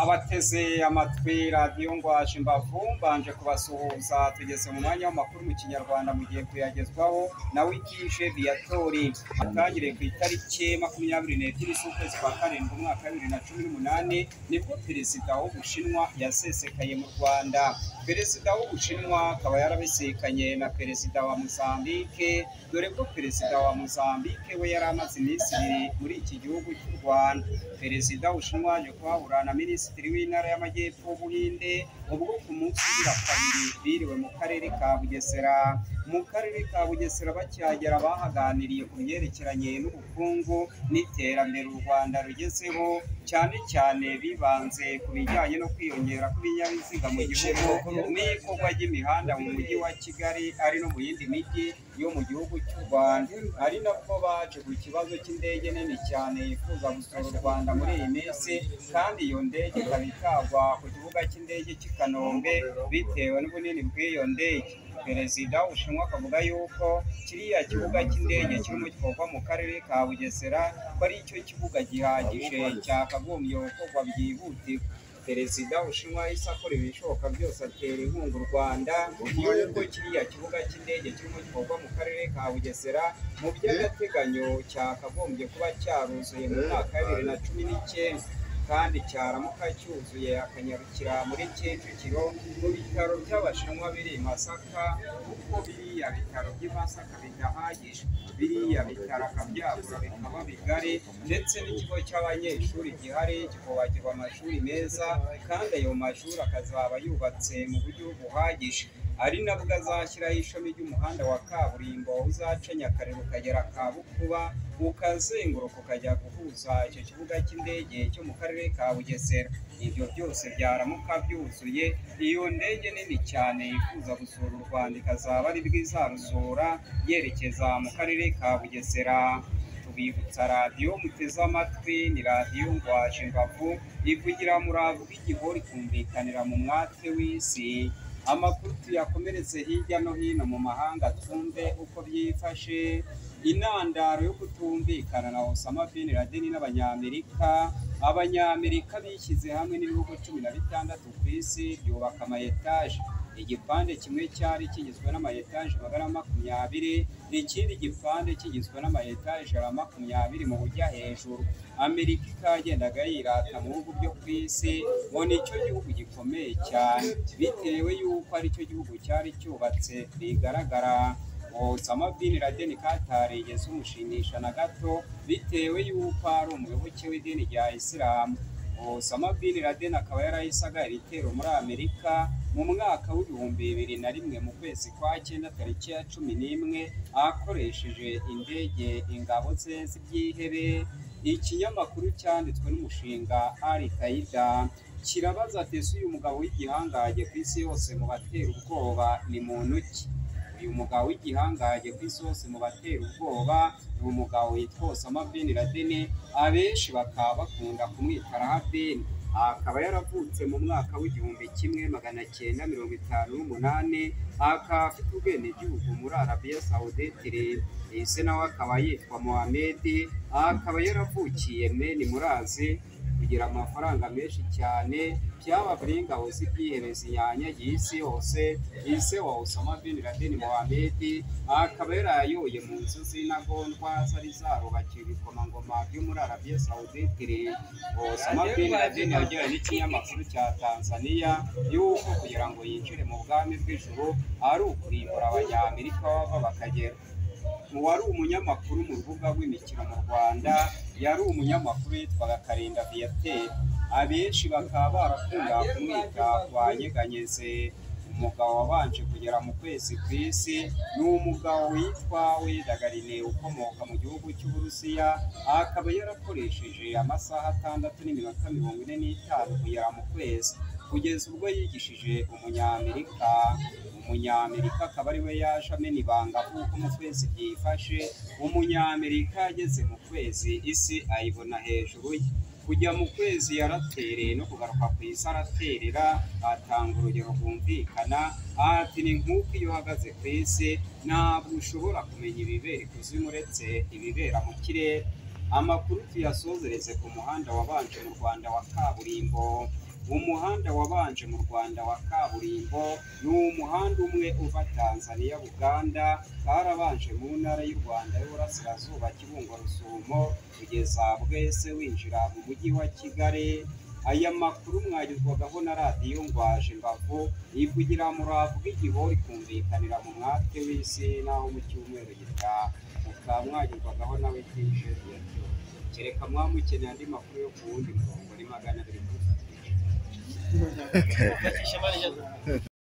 abateze amatwi radiyo ngwaje imbavu mbanje kubasuhuza tugeze mu mwanya w'amakuru mu kinyarwanda mu gihe kuyagezwaho nawe ikije viyatori atangire ku itariki makumyabiri n'ebyiri z'ukwezi kwa karindwi umwaka wa bibiri na cumi n'umunani nibwo perezida w'ubushinwa yasesekaye mu rwanda perezida w'ubushinwa akaba yarabisikanye na perezida wa mozambike dore ko perezida wa mozambike we yari amaze iminsi ibiri muri iki gihugu cy'u rwanda perezida w'ubushinwa yaje kuhahura na minisitiri w'intara y'amajyepfo w'ubuhinde ubwo ku munsi ugira kabiri biriwe mu karere ka bugesera mu karere ka bugesera bakihagera bahaganiriye ku byerekeranye n'ubukungu n'iterambere u rwanda rugezeho cyane cyane bibanze ku bijyanye no kwiyongera kw'ibinyabiziga mu gihugu n'ikorwa ry'imihanda mu mujyi wa kigali ari no mu yindi mijyi yo mu gihugu cy'u rwanda ari nabwo baje ku kibazo cy'indege nini cyane yifuza gusura u rwanda muri iyi minsi kandi iyo ndege ikaba itagwa ku kibuga cy'indege cy'i kanombe bitewe n'ubunini bw'iyo ndege perezida w'ubushinwa akavuga yuko kiriya kibuga cy'indege kirimo gikorwa mu karere ka bugesera ko ari cyo kibuga gihagije cyakagombye gukorwa byihutirwa perezida ushinwa yahise akora ibishoboka byose atera inkunga u rwanda yuko kiriya kibuga cy'indege kirimo gikorwa mu karere ka bugesera mu by'agateganyo cyakagombye kuba cyaruzuye mu mwaka wa bibiri na cumi n'icyenda kandi cyaramuka cyuzuye akanyarukira muri kicukiro mu bitaro by'abashinwa biri i masaka kuko biriya bitaro by'i masaka bidahagije biriya bitaro akabyagura bikaba bigari ndetse n'ikigo cy'abanyeshuri gihari kikubakirwa amashuri meza kandi ayo mashuri akazaba yubatse mu buryo buhagije ari nabwo azashyiraho ishami ry'umuhanda wa kaburimbo uzaca nyakarere ukagera kabukuba ukazenguruka ukajya guhuza icyo kibuga cy'indege cyo mu karere ka bugesera ibyo byose byaramuka byuzuye iyo ndege nini cyane yifuza gusura u rwanda ikazaba ari izarusura yerekeza mu karere ka bugesera tubibutsa radiyo muteze amatwi ni radiyo ngwaje imbavu ivugira murava bw'igihori kumvikanira mu mwate w'isi amakuru tuyakomeretse hirya no hino mu mahanga twumve uko byifashe intandaro yo kutumvikana na osama bin laden n'abanyamerika abanyamerika bishyize hamwe n'ibihugu cumi na bitandatu ku isi byubaka amayetaje igipande kimwe cyari kigizwe n'amayetaje magana makumyabiri ikindi gipande kigizwe n'amayetaje ya makumyabiri mu bujya hejuru amerika ikagendaga yirata mu bihugu byo ku isi ngo ni cyo gihugu gikomeye cyane bitewe y'uko ari cyo gihugu cyari cyubatse bigaragara osama bin laden katarigeze umushimisha na gato bitewe y'uko ari umuyoboke w'idini rya isilamu osama bin laden akaba yarahisaga ibitero muri amerika mu mwaka w'ibihumbi bibiri na rimwe mu kwezi kwa cyenda tariki ya cumi n'imwe akoresheje indege ingabo ze z'ibyihebe ikinyamakuru cyanditswe n'umushinga ari kayida kirabaza ati ese uyu mugabo w'igihangaje ku isi yose mu batera ubwoba ni muntu ki uyu mugabo w'igihangaje ku isi yose mu batera ubwoba ni umugabo witwa osama bin laden abenshi bakaba bakunda kumwita rahabeni akaba yaravutse mu mwaka w'igihumbi kimwe magana cyenda mirongo itanu n'umunani akaba afite ubwenegihugu muri arabiya sawudetire ese nawe akaba yitwa mohamed akaba yaravukiye meni murazi kugira amafaranga menshi cyane byaba buri ingabo z'ibyihebezi yanyagiye isi yose ise wa Osama bin Laden Mohamed akaba yarayoye mu nzu z'intagondwa zari zarubakiwe ibikomangoma byo muri Arabia Saudite Osama bin Laden yagiranye n'ikinyamakuru cya Tanzania yuko kugira ngo yinjire mu bwami bw'ijuru ari ukurimbura abanyamerika bava bakagera wari umunyamakuru mu rubuga rw'imikino mu rwanda yari umunyamakuru yitwaga karinda viateur abenshi bakaba barakunda kumwita kwa nyeganyeze umugabo wabanje kugera mu kwezi ku isi ni umugabo witwa wedagarine ukomoka mu gihugu cy'uburusiya akaba yarakoresheje amasaha atandatu n'iminota mirongo ine n'itanu kugera mu kwezi kugeza ubwo yigishije umunyamerika umunyamerika akaba ari we yaje amena ibanga kuko mu kwezi byifashe umunyamerika ageze mu kwezi isi ayibona hejuru ye kujya mu kwezi yaratereye no kugaruka ku isi araterera atanga urugero rwumvikana ati ni nk'uko iyo uhagaze ku isi ntabwo ushobora kumenya ibibera ikuzimu uretse ibibera mu kirere amakuru tuyasozereze ku muhanda wabanje mu rwanda wa kaburimbo umuhanda wabanje mu rwanda wa kaburimbo ni umuhanda umwe uva tanzania buganda karabanje mu ntara y'u rwanda y'uburasirazuba kibungo rusumo kugeza bwese winjira mu mujyi wa kigali aya makuru mwagezwagaho na radiyo ngwaje imbavu iyi kugira muravu bw'igihori kumvikanira mu mwate w'isi naho mu cyumweru gitaha mukaba mwagerwagaho nawe kije kereka mwamukeneye andi makuru yo ku wundi murongo ni magana abiri mirongo itatu